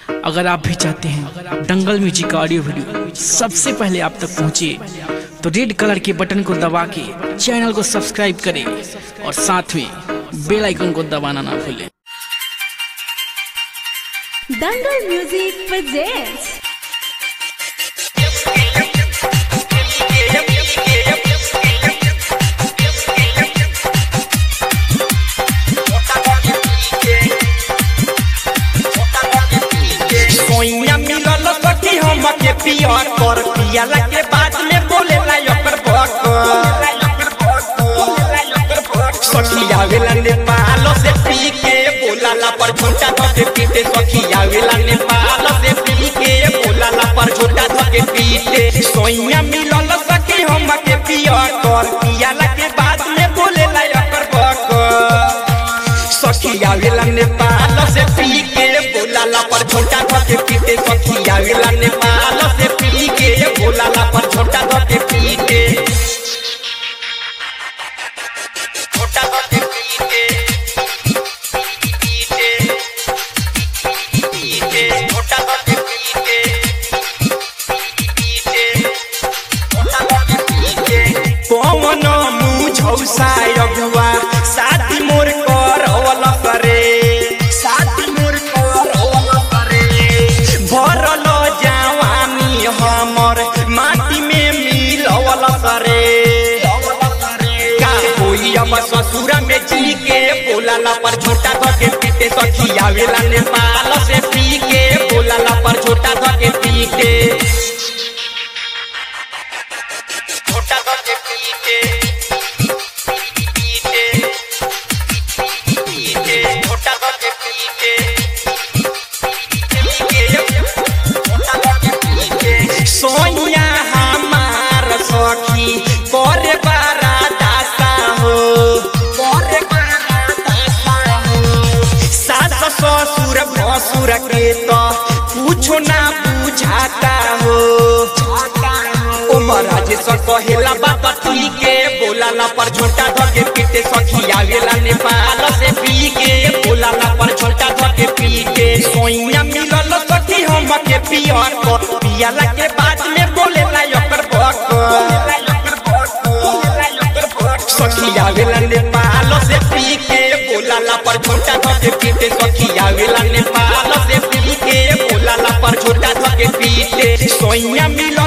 अगर आप भी चाहते हैं दंगल म्यूजिक का ऑडियो वीडियो सबसे पहले आप तक पहुंचे तो रेड कलर के बटन को दबा के चैनल को सब्सक्राइब करें और साथ में बेल आइकन को दबाना ना भूलें दंगल म्यूजिक presents सोइया मिलल सखी हमके पियर कर पियाला के बाद में बोले ला ओकर बक सखी आवेला नेपाल से पी के बोलाला पर झोटा धके पीटे सखी आवेला नेपाल से पी के बोलाला पर झोटा धके पीटे सोइया मिलल सखी हमके पियर कर पियाला के बाद में बोले ला ओकर बक सखी आवेला नेपाल से पी के बोलाला पर छोटा धके पीटे सखी आवेला नेपाल से पी के बोलाला पर छोटा धके पीटे छोटा धके पीटे पीटे पीटे छोटा धके पीटे पीटे छोटा धके पीटे कौन मुझौ सायगवा साथी मोर करवल करे साथी मोर करवल करे भरल जवानी हमर माटी में मिलवल करे का कोई अब ससुरा में जी के बोलाला पर छोटा धके पीटे सखी आवेला नेपाल से पी के बोलाला पर छोटा धके पीटे छोटा धके पीटे पीटे पीटे छोटा धके पीटे सोनिया हमार सखी करे बारा दासा हो करे बारा दासा हो सास ससुर भसुर के तो कुछो ना बुझाता हो ओ महाराज सर कहेला बाबा तुली के बोलाला पर छोटा धके पीटे सखी आवेला नेपाल से पी के बोलाला पर छोटा धके पीटे सोइया मिलल सखी हमके पियर को पियाला के बाद में बोलेला ओकर बक सखी आवेला नेपाल से पी के बोलाला पर छोटा धके पीटे सखी आवेला नेपाल से पी के बोलाला पर छोटा धके पीटे सोइया मिलल